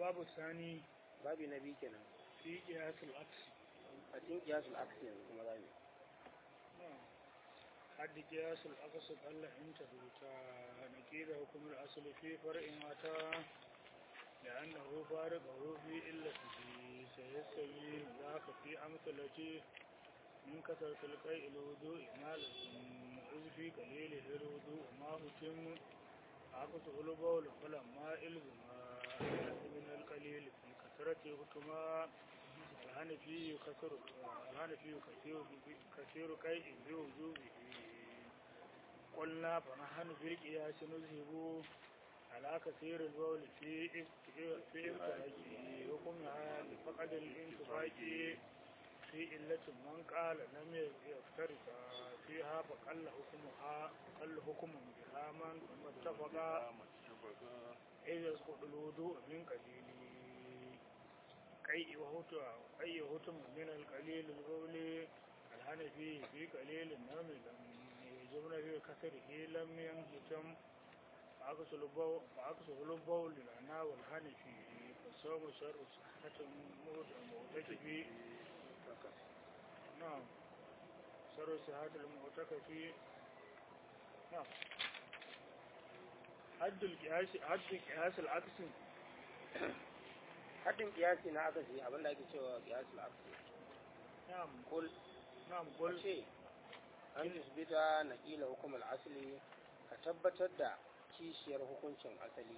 الباب الثاني babi na biyu kenan في قياس العكس a cikin kiyasul aksi yanzu kuma za mu نعم. حد قياس العكس قل إن تثبتا نكيد حكم الأصل في فرع متى لأنه فارقه في إلته سيستوي ذاك في أمثلته من كثرة القيء الوضوء ما لزم إذ في قليله الوضوء ما هتم عقد البول فلما إلزم من القليل في كثرة هتما الهنفي كثير الهنفي كثير كثير قيء بوجوبه قلنا فنحن في القياس نذهب على كثير البول في في امتلاكه حكمها لفقد الانتفاق في إلة من قال لم يفترق فيها فقل حكمها قل حكم بها من اتفق إذ يسقط الوضوء من قليل كي وهتم أي هتم من القليل البول الحنفي في قليل النوم لم يجبن في كثره لم ينهتم فعكس البول فعكس البول لنا والحنفي فالصوم شر صحة معتكف نعم شر صحة المعتكف نعم حد القياس حد القياس العكس haddin kiyasi na akasi abinda ake cewa kiyasul aksi نعم kul نعم kul قل ce an tusbita na kila hukumar asali ka tabbatar da kishiyar hukuncin asali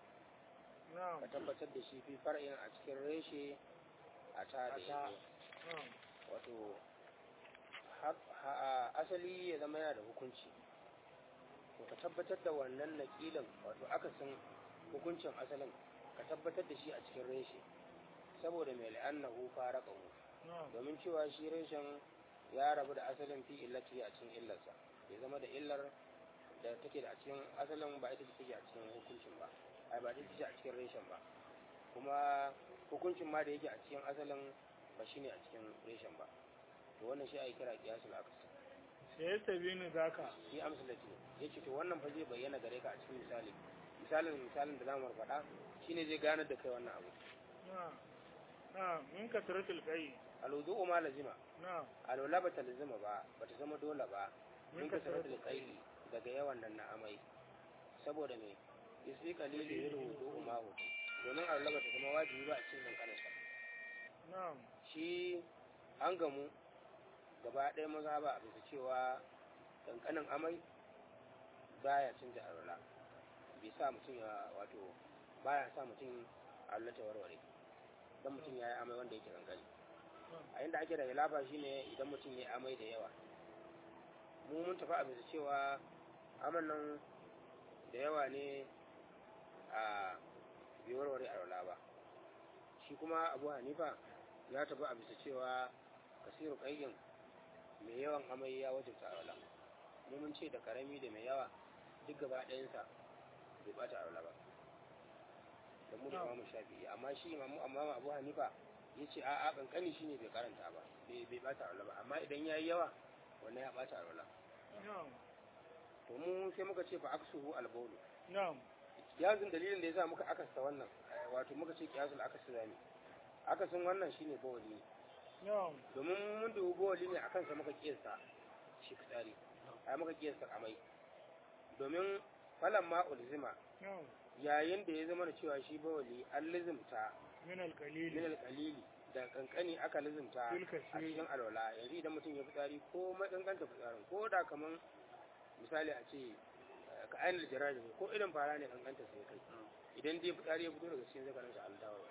نعم ka tabbatar da shi fi far'in a cikin reshe a ta da A ta. yake نعم wato ha- ha- asali ya zama yana da hukunci to ka tabbatar da wannan naƙilin wato akasin hukuncin asalin ka tabbatar da shi a cikin reshe saboda mai la'annahu fara ƙahu نعم domin cewa shi reshen ya rabu da asalin fi illati a cikin illarsa ya zama da illar da take da a cikin asalin ba ita ce take a cikin hukuncin ba ai ba ita ce a cikin reshen ba kuma hukuncin ma da yake a cikin asalin ba shine a cikin reshen ba to wannan shi ake kira qiyasul aqs سيستبين ذاك shi amsalati yace to wannan fa zai bayyana gare ka a cikin misali misalin misalin da zamu faɗa shine zai ganar da kai wannan abu نعم نعم من كثرة القي alwudu ma lazima نعم alwala bata lazima ba bata zama dole ba من min ka كثرة sanar da kaili daga yawan nan na amai saboda me isi kalili yin wudu umahu domin Allah ba ta zama wajibi ba a cikin kankanarsa نعم shi an gamu gaba ɗaya maza ba a bisa cewa kankanin amai baya canja alwala bai sa mutum ya wato baya sa mutum alwala ta warware dan mutum ya yi amai wanda yake kankani a inda ake da hilafa shine idan mutum ya yi amai da yawa mu mun tafi a bisa cewa aman nan da yawa ne a bai warware alwala ba shi kuma abu hanifa ya tafi a bisa cewa kasiru ƙayyin mai yawan amai ya wajibta alwala mu mun ce da karami da mai yawa duk gaba ɗayansa bai bata alwala ba da mu da Na'am. imamu shafi'i amma shi imamu amma abu hanifa ya ce a'a kankani shine bai karanta ba bai bai bata alwala ba amma idan yayi yawa wannan ya bata alwala نعم to mu sai muka ce fa aksuhu albawlu نعم kiyasin dalilin da yasa muka akasta wannan eh, wato muka ce kiyasul akasi zami akasin wannan shine bawli ne نعم domin mun dubi bawli ne akan sa muka kiyasta shi fitsari ai muka kiyasta amai domin falan ma ulzima نعم yayin da ya zama da cewa shi bawli an lizimta من min القليل alqalili da kankani aka lizimta Fil a kasiri. cikin alwala yanzu idan mutum ya fitsari ko makankanta fitsarin ko da kaman misali a ce eh, ka ainihin jiragen ko irin fara ne kankanta sai kai idan dai fitsari ya fito daga cikin zakarin sa altawar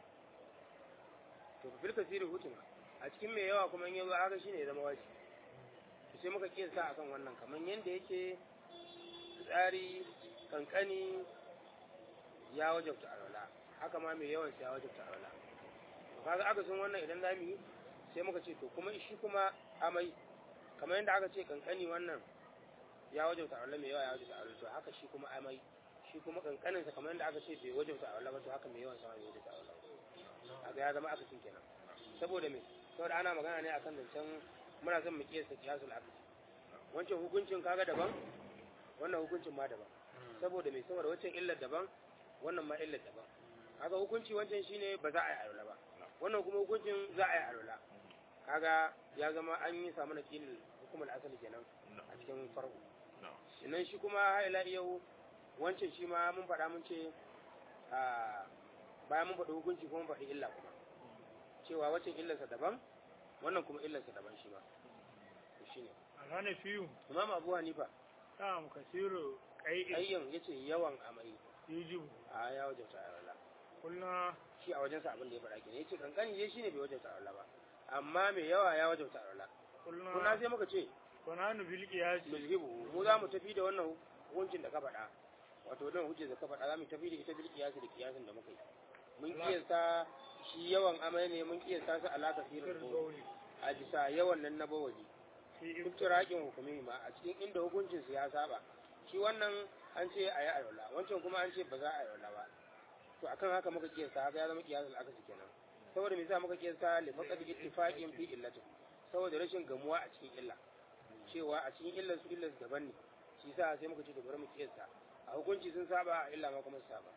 to fil kasiri hutun a cikin mai yawa kuma in yazo haka shine ya zama wajibi to sai muka kiyasa akan wannan kaman yanda yake fitsari kankani ya wajabta alwala haka ma mai yawan sai ya wajabta alwala to kaga aka sun wannan idan zamu yi sai muka ce to kuma shi kuma amai kamar yadda aka ce kankani wannan ya wajabta alwala mai yawa ya wajabta alwala to haka shi kuma amai shi kuma kankanin sa kamar yadda aka ce bai wajabta alwala ba to haka mai yawan sa ya wajabta alwala kaga ya zama aka sun kenan saboda me saboda ana magana ne akan zancen muna son mu kiyasta kiyasul akli wancan hukuncin kaga daban wannan hukuncin ma daban saboda me saboda wancan illar daban wannan ma illar daban haka hukunci wancan shine ba za a yi alwala ba wannan kuma hukuncin za a yi alwala kaga ya zama an yi samu na kilin hukumar asali kenan a cikin farko sannan shi kuma har ila yau wancan shi ma mun faɗa mun ce a bayan mun faɗi hukunci kuma mun faɗi illa kuma cewa waccan illarsa daban wannan kuma illarsa daban shi ma to shine الحنفي imam abu hanifa نعم كثير قيء ayyan yace yawan amai يجب a ya wajabta alwala قلنا shi a wajensa abin da ya faɗa kenan yace kankani dai shine bai wajabta alwala ba amma mai yawa ya wajabta alwala kuna قلنا sai muka ce ونحن بالقياس mulhibu mu za mu tafi da wannan hukuncin da ka faɗa wato wannan hujjar da ka faɗa za mu tafi da ita bil kiyasi da kiyasin da muka yi mun kiyasta shi yawan amai ne mun kiyasta su alaka firin القول a bisa yawan nan na bawali في duk turakin hukumi ma a cikin inda hukuncin su ya saba shi wannan an ce a yi ayola wancan kuma an ce ba za a ayola ba to akan haka muka kiyasta haka ya zama kiyasul akasi kenan saboda me yasa muka kiyasta li faqad ittifaqin fi illatin saboda rashin gamuwa a cikin illa cewa a cikin illar su illar su daban ne shi yasa sai muka ce to bari mu kiyasta a hukunci sun saba a illa ma kuma su saba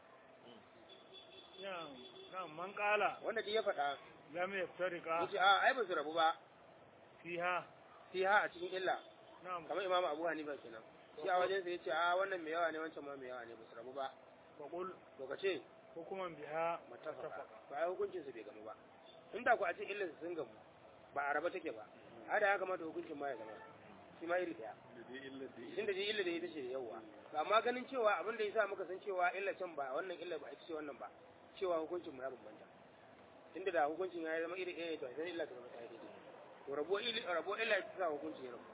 نعم نعم من قال wanda duk ya faɗa لم يفترقا yace a ai ba su rabu ba فيها fiha a cikin illa نعم kamar imamu abu hanifa kenan shi a wajen sa yace a wannan mai yawa ne wancan ma mai yawa ne ba su rabu ba فقل to ka ce حكما بها matafaka to ai hukuncin su bai gamu ba inda ku a ce illar sun gamu ba a raba take ba har da ya kamata hukuncin ma ya zama shi ma iri daya tun da je illa da ita ce yawa to amma ganin cewa abin da yasa muka san cewa illa can ba wannan illa ba ita ce wannan ba cewa hukuncin mu ya bambanta tunda da hukuncin ya zama iri ɗaya to sai illa ta zama ɗaya daidai to rabo illa rabo illa ta sa hukuncin ya rabu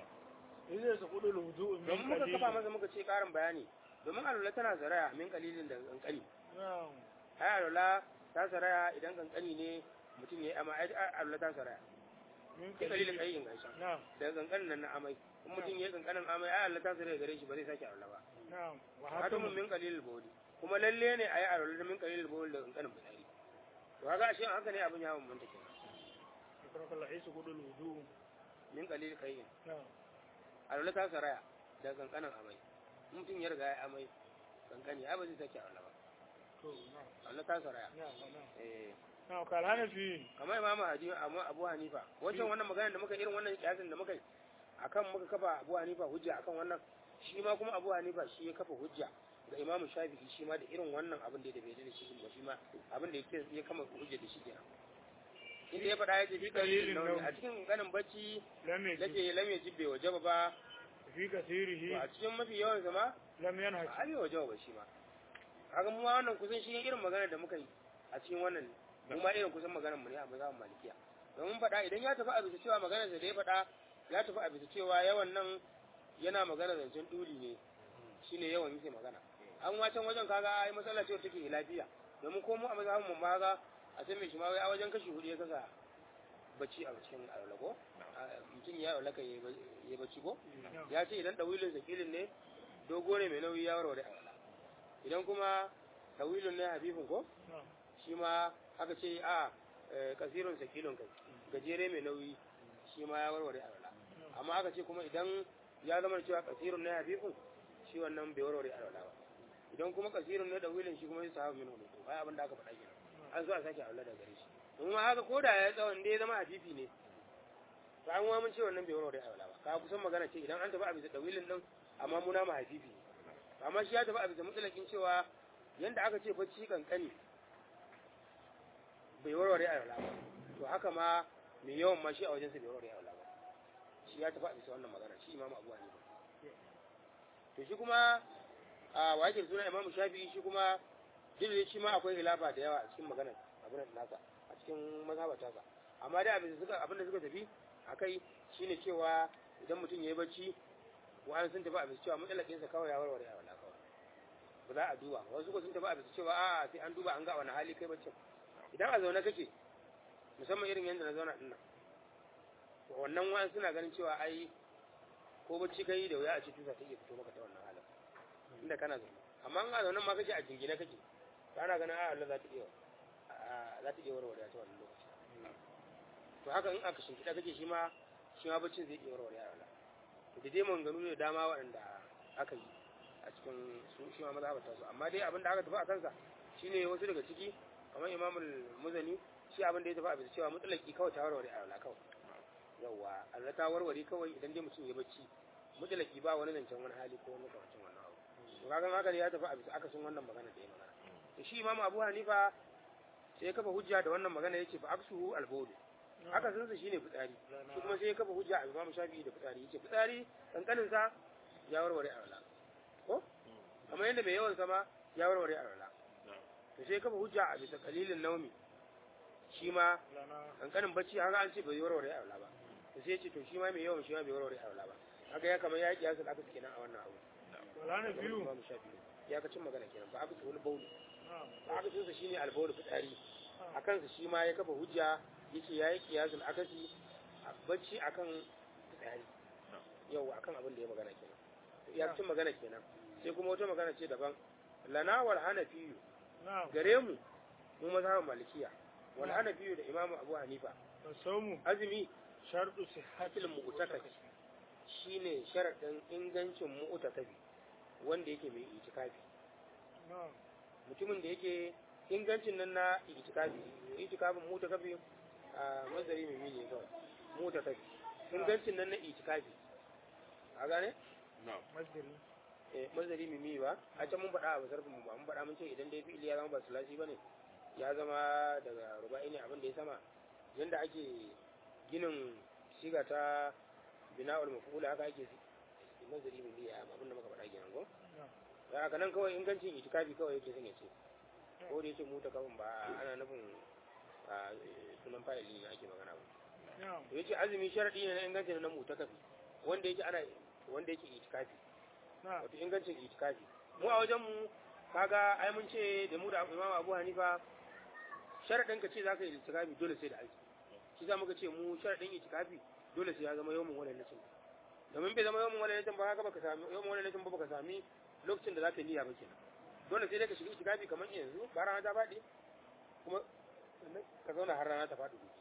إذا سقط الوضوء domin من muka kafa قليل masa muka ce ƙarin bayani domin alwala tana zaraya min kalilin da kankani نعم ai alwala ta saraya idan kankani ne mutum ya yi amma ai alwala ta saraya من sai kalilin قليل kai in gaisha نعم daga kankanin nan na amai in mutum ya yi kankanin amai ai alwala ta saraya gare shi ba zai sake alwala ba نعم hatumun وحكم min kalilin bawli kuma lalle ne ai alwala da min kalilin bawli da kankanin fitsari to kaga ashe haka ne abin ya bambanta kenan شكرك الله إذا سقط الوضوء min kalilin kai نعم alwala ta saraya daga kankanin amai in mutum ya riga ya amai kankani ai ba zai sake alwala ba تو، نعم alwala ta saraya نعم نعم eh نعم قال حنفي kamar imamu hadi amma abu hanifa wancan wannan magana da muka irin wannan kiyasin da muka yi akan muka kafa abu hanifa hujja akan wannan shi ma kuma abu hanifa shi ya kafa hujja ga imamu shafi'i shi ma da irin wannan abin da bai da shi ba shi ma abin da yake ya kama hujja da shi kenan inda ya faɗa ya ce fi kalilin nauyi a cikin ganin bacci لم يجب yace lam yajib bai wajaba ba في to كثيره a cikin mafi yawan zama لم ba ينهج a bai wajaba ba shi ma kaga mu ma wannan kusan shi irin magana da muka yi a cikin wannan mu ma irin kusan maganar mu ne a mazhabin malikiya domin faɗa idan ya tafi a bisa cewa maganar da ya faɗa ya tafi a bisa cewa yawan nan yana magana zancen duli ne shine yawan yake magana an wacan wajen kaga ai matsala ce take lafiya domin ko mu a mazhabin mu ma ga a san me shi ma wai a wajen kashi hudu ya kasa bacci a cikin alwala mutum ya alwala kan yi bacci ko نعم ya ce idan ɗawilin sakilin ne dogo ne mai nauyi ya warware alwala idan kuma ɗawilin ne habibin ko نعم shi ma aka ce a eh, kasirun sakilun kai gajere mai nauyi shi ma ya warware alwala amma aka ce kuma idan ya zama da cewa kasirun ne habibin shi wannan bai warware alwala ba idan kuma kasirun ne ɗawilin shi kuma ya sahabu min hudu ai abin da aka faɗa kenan an zo a sake alwala da gare shi domin ma haka ko da ya tsawon da ya zama habibi ne to an wa mun ce wannan bai warware alwala ba ka kusan magana ce idan an tafi a bisa ɗawilin din amma muna ma habibi ne amma shi ya tafi a bisa mutsalakin cewa yanda aka ce bacci kankani bai warware alwala ba to haka ma mai yawan ma shi a wajensa bai warware alwala ba shi ya tafi a bisa wannan magana shi imamu abu hanifa to shi kuma a wakil suna imamu shafi'i shi kuma duk da shi ma akwai hilafa da yawa a cikin maganar abin nasa a cikin mazhabar tasa amma dai abin da suka abin da suka tafi akai shine cewa idan mutum yayi bacci wa'an sun tafi a bisa cewa mutsalakin sa kawai ya warware alwala kawai ba za a duba ba wasu ko sun tafi a bisa cewa a'a sai an duba an ga wani hali kai baccin idan a zaune kake musamman irin yadda na zauna dinnan to wannan wa'an suna ganin cewa ai ko bacci kai da wuya a ce tusa ta iya fito maka ta wannan halin inda kana zaune amma in a zaune ma kake a jingine kake to ana ganin a Allah za ta iya a- za ta iya warware ta wannan lokaci to haka in aka shimfiɗa kake shi ma shi ma baccin zai iya warware a to da dai maganganu ne da dama waɗanda aka yi a cikin su shi ma mazhabar tasu amma dai abin da aka tafi a kansa shine wasu daga ciki kamar imamul muzani shi abin da ya tafi a bisa cewa mutlaki kawai ta warware alwala kawai yawa Allah ta warware kawai idan dai mutum ya bacci mutlaki ba wani zancen wani hali ko wani kawacin wannan abu to kaga haka ne ya tafi a bisa akasin wannan magana da ya magana to shi imamu abu hanifa sai ya kafa hujja da wannan magana yace fa aksuhu albawli akasin sa shine fitsari shi kuma sai ya kafa hujja a imamu shafi'i da fitsari yace fitsari kankanin sa ya warware alwala ko kamar yadda mai yawan sama ya warware alwala to sai ya kafa hujja a bisa kalilin naumi shi ma kankanin bacci haka an ce bai warware alwala ba to sai ya ce to shi ma mai yawan shi ma bai warware alwala ba haka ya kamar ya kiyasa da aka kenan a wannan abu wala na biyu imamu shafi'i ya ka cin magana kenan ba aka ce wani bauli ba aka ce shine albawli fitsari a kansa shi ma ya kafa hujja yace yayi qiyasul akasi a bacci akan fitsari yau akan abin da ya magana kenan ya cin magana kenan sai kuma wata magana ce daban lana wal hanafiyu gare mu mu mazhabin malikiya wal hanafiyu da imamu abu hanifa saumu azumi sharɗu sihhatil hatil mu'takafi shine sharadin ingancin mu'takafi wanda yake mai itikafi na'am mutumin da yake ingancin nan na itikafi itikafin mu'takafi a mazari mai mini kawai mu'takafi ingancin nan na itikafi a gane masdari eh mazari mai mini ba a can mun faɗa a basarfin mu ba mun faɗa mun ce idan dai fi'ili ya zama ba sulasi bane ya zama daga ruba'i ne abin da ya sama yanda ake ginin shiga ta bina'ul maf'ul haka ake mazari mai mini abin da muka faɗa kenan ko ya haka nan kawai ingancin itikafi kawai yake son ya ce ko da yake mu ta kafin ba ana nufin a sunan fa'ili ne ake magana ba na'am to yace azumi sharadi ne na ingancin na mu ta kafi wanda yake ana wanda yake itikafi na'am wato ingancin itikafi mu a wajen mu kaga ai mun ce da mu da Imam Abu Hanifa sharadin ka ce zaka yi itikafi dole sai da azumi shi za muka ce mu sharadin itikafi dole sai ya zama yawmun wala nasin domin bai zama yawmun wala nasin ba haka baka sami yawmun wala nasin ba baka sami lokacin da zaka yi niyya ba kenan dole sai dai ka shiga itikafi kamar yanzu ba rana ta faɗi kuma ka zauna har rana ta faɗi gobe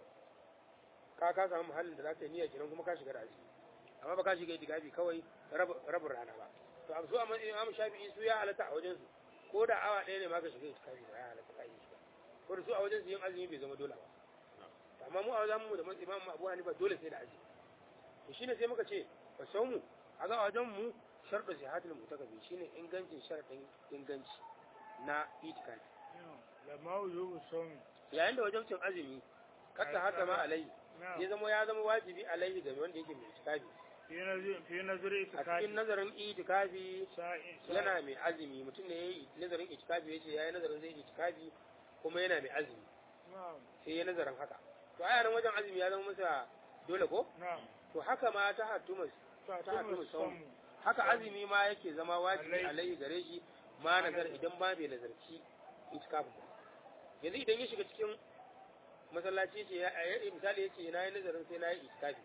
ka ka samu muhallin da zaka yi niyya kenan kuma ka shiga da azumi amma ba ka shiga itikafi kawai rab- rabin rana ba to a su a matsayin Imam Shafi'i su ya halatta a wajen su ko da awa ɗaya ne ma ka shiga itikafi ba ya halatta ka yi shi ba ko da su a wajen su yin azumi bai zama dole ba To amma mu a wajen mu da matsayin Imam Abu Hanifa dole sai da azumi to shine sai muka ce fa saumu a ga wajen mu sharɗu sihatul mutakabi shine ingancin sharadin inganci na itikafi lamma yubu sawmi yayin da wajen cin azumi katta haka ma alai na'am ya zama ya zama wajibi alaihi ga wanda yake mai itikafi fi nazari fi nazari a itikafi cikin nazarin itikafi sa'in yana mai azumi mutum ne yayi nazarin itikafi yace yayi nazarin zai itikafi kuma yana mai azumi na'am sai ya nazarin haka to a yaran wajen azumi ya zama masa dole ko na'am to haka ma ta hatumus ta ta hatumus tumu saumu haka azumi ma yake zama wajibi Alai. alaihi gare shi ma nazar idan ba bai nazarci itikafin ba yanzu idan ya shiga cikin masallaci ce ya ya- misali yace na yi nazarin sai na yi itikafi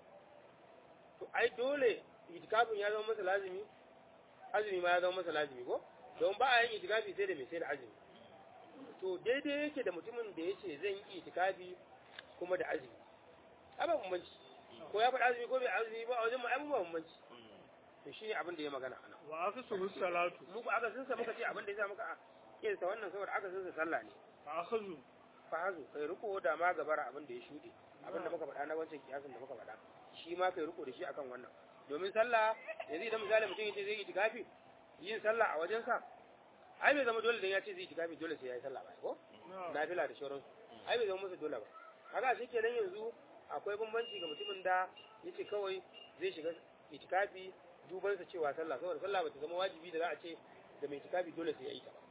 to ai dole itikafin ya zama masa lazimi azumi ma ya zama masa lazimi ko don ba a yin itikafi sai da mai sai da azumi to daidai yake da mutumin da yace zan yi itikafi kuma da azumi ai ba bambanci ko ya faɗi azumi ko bai azumi ba a wajen mu ai ba bambanci to shine abin da ya magana anan wa aka suhu salatu mu ko aka sunsa muka ce abin da ya sa muka kinsa wannan saboda aka sunsa sallah ne fa akhadhu fa hazu kai riko da ma gabara abin da ya shuɗe abin da muka faɗa na wancan kiyasin da muka faɗa shi ma kai riko da shi akan wannan domin sallah yanzu idan misali mutum yace zai yi itikafi yin sallah a wajensa ai bai zama dole dan ya ce zai yi itikafi dole sai ya yi sallah ba ko na'am nafila da shauransu ai bai zama masa dole ba kaga shi kenan yanzu akwai bambanci ga mutumin da yace kawai zai shiga itikafi duban sa cewa sallah saboda sallah bata zama wajibi da za a ce da mai itikafi dole sai ya yi ta ba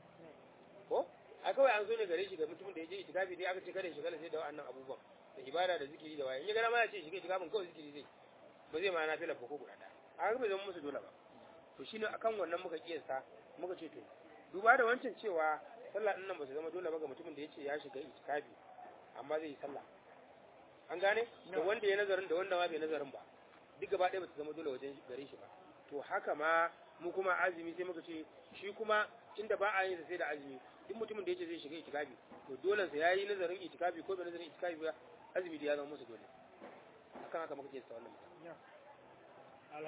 ko a kawai an zo ne gare shi ga mutumin da ya je itikafi dai aka ce kada ya shiga sai da wa'annan abubuwan da ibada da zikiri da waye in ya gara ma ya ce shiga itikafin kawai zikiri zai ba zai ma nafila ba ko guda ɗaya a ga bai zama musu dole ba to shine akan wannan muka kiyasta muka ce to duba da wancan cewa sallah din nan ba su zama dole ba ga mutumin da ya ce ya shiga itikafi amma zai yi sallah an gane da No. wanda ya nazarin da wanda ma bai nazarin ba duk gaba ɗaya ba su zama dole wajen gare shi ba to haka ma mu kuma azumi sai muka ce shi kuma inda ba a yin sa sai da azumi duk mutumin da ya ce zai shiga itikafi to dole sa yayi nazarin itikafi ko bai nazarin itikafi ba azumi da ya zama musu dole akan haka muka ce sa wannan magana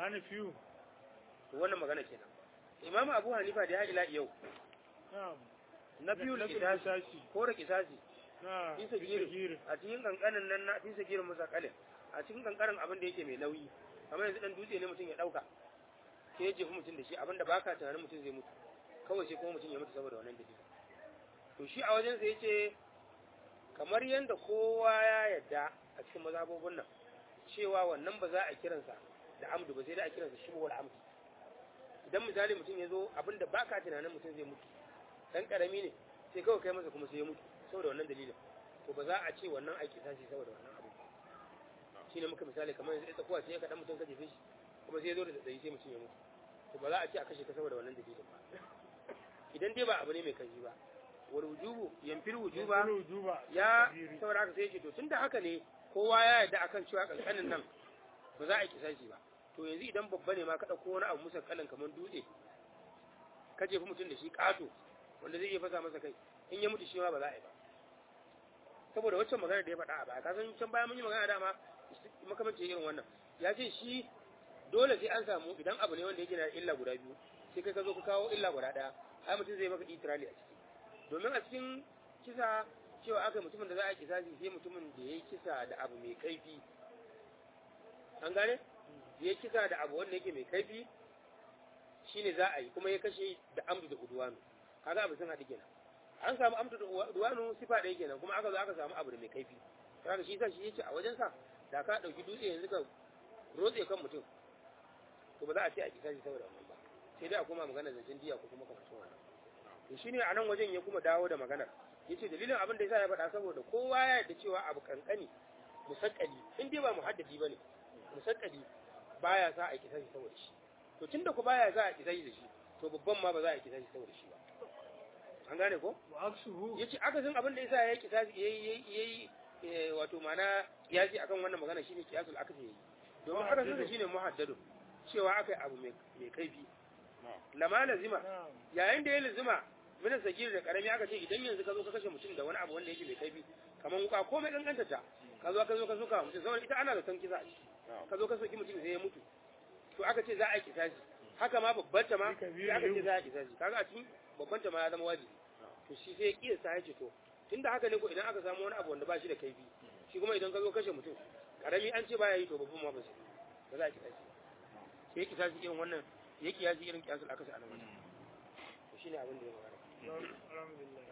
alhanafiyu to wannan magana kenan imamu abu hanifa da ya ila yau na'am na biyu na kisasi kisasi ko da kisasi na Bisa giri. a cikin kankanin nan na bisa girin musakalin a cikin kankanin abin da yake mai nauyi kamar yanzu dan dutse ne mutum ya dauka sai ya jefi mutum da shi abin da baka tunanin mutum zai mutu kawai sai kuma mutum ya mutu saboda wannan dalili to shi a wajen sa yace kamar yanda kowa ya yadda a cikin mazhabobin nan cewa wannan ba za a kiransa da amdu ba sai da a kiransa shibhul amdu idan misali mutum ya zo abin da baka tunanin mutum zai mutu dan karami ne sai kawai kai masa kuma sai ya mutu saboda wannan dalilin to ba za a ce wannan aiki tashi saboda wannan abu shi ne muka misali kamar yanzu ita kuwa sai ka dan mutum ka jefe shi kuma sai ya zo da tsayi sai mutum ya mutu to ba za a ce a kashe ka saboda wannan dalilin ba idan dai ba abu ne mai kanji ba wal wujubu yanfil wujuba wujuba ya saboda haka sai ya ce to tunda haka ne kowa ya yarda akan cewa kankanin nan ba za a yi kisashi ba to yanzu idan babba ne ma ka dauko wani abu musa kalan kamar dutse ka jefi mutum da shi kato wanda zai iya fasa masa kai in ya mutu shi ma ba za a yi ba saboda waccan magana da ya faɗa a baya kasan can baya mun yi magana dama makamancin irin wannan ya ce shi dole sai an samu idan abu ne wanda yake na illa guda biyu sai kai ka zo ka kawo illa guda ɗaya ai mutum zai maka itirali a ciki domin a cikin kisa cewa aka mutumin da za a kisa shi sai mutumin da ya yi kisa da abu mai kaifi an gane ya yi kisa da abu wanda yake mai kaifi shine za a yi kuma ya kashe da amdu da udwanu kaga abu sun haɗu kenan an samu amdu da udwanu sifa ɗaya kenan kuma aka zo aka samu abu da mai kaifi kaga shi yasa shi yace a wajen sa da ka dauki dutse yanzu ka rotse kan mutum to ba za a ce a kisa shi saboda wannan ba sai dai a koma magana zancen diya ko kuma kamar wannan to shine a nan wajen ya kuma dawo da maganar yace dalilin abin da yasa ya faɗa saboda kowa ya yarda cewa abu kankani musakkali in dai ba muhaddadi bane musakkali baya sa a kisa shi saboda shi to tunda ku baya za a kisa shi da shi to babban ma ba za a kisa shi saboda shi ba an gane ko wa aksuhu yace akasin abin da yasa ya kisa yayi yayi yayi wato mana kiyasi akan wannan magana shine kiyasul akasi yayi domin akasin da shine muhaddadu cewa akai abu mai mai kaifi lama lazima na'am yayin da ya lazima min sagir da karami aka ce idan yanzu ka zo ka kashe mutum da wani abu wanda yake mai kaifi kamar wuka ko mai kankanta ta ka zo ka zo ka soka mutum saboda ita ana da san kisa a ciki ka zo ka soki mutum sai ya mutu to aka ce za a yi kisasi haka ma babban ta ma sai aka ce za a yi kisasi kaga a cikin babban ta ma ya zama wajibi to shi sai ya kiyasta ya ce to tunda haka ne ko idan aka samu wani abu wanda ba shi da kaifi shi kuma idan ka zo kashe mutum karami an ce baya yi to babban ma ba sai ba za a kisasi sai ya kisasi irin wannan ya kiyasi irin kiyasul akasi a nan wajen to shine abin da ya magana alhamdulillah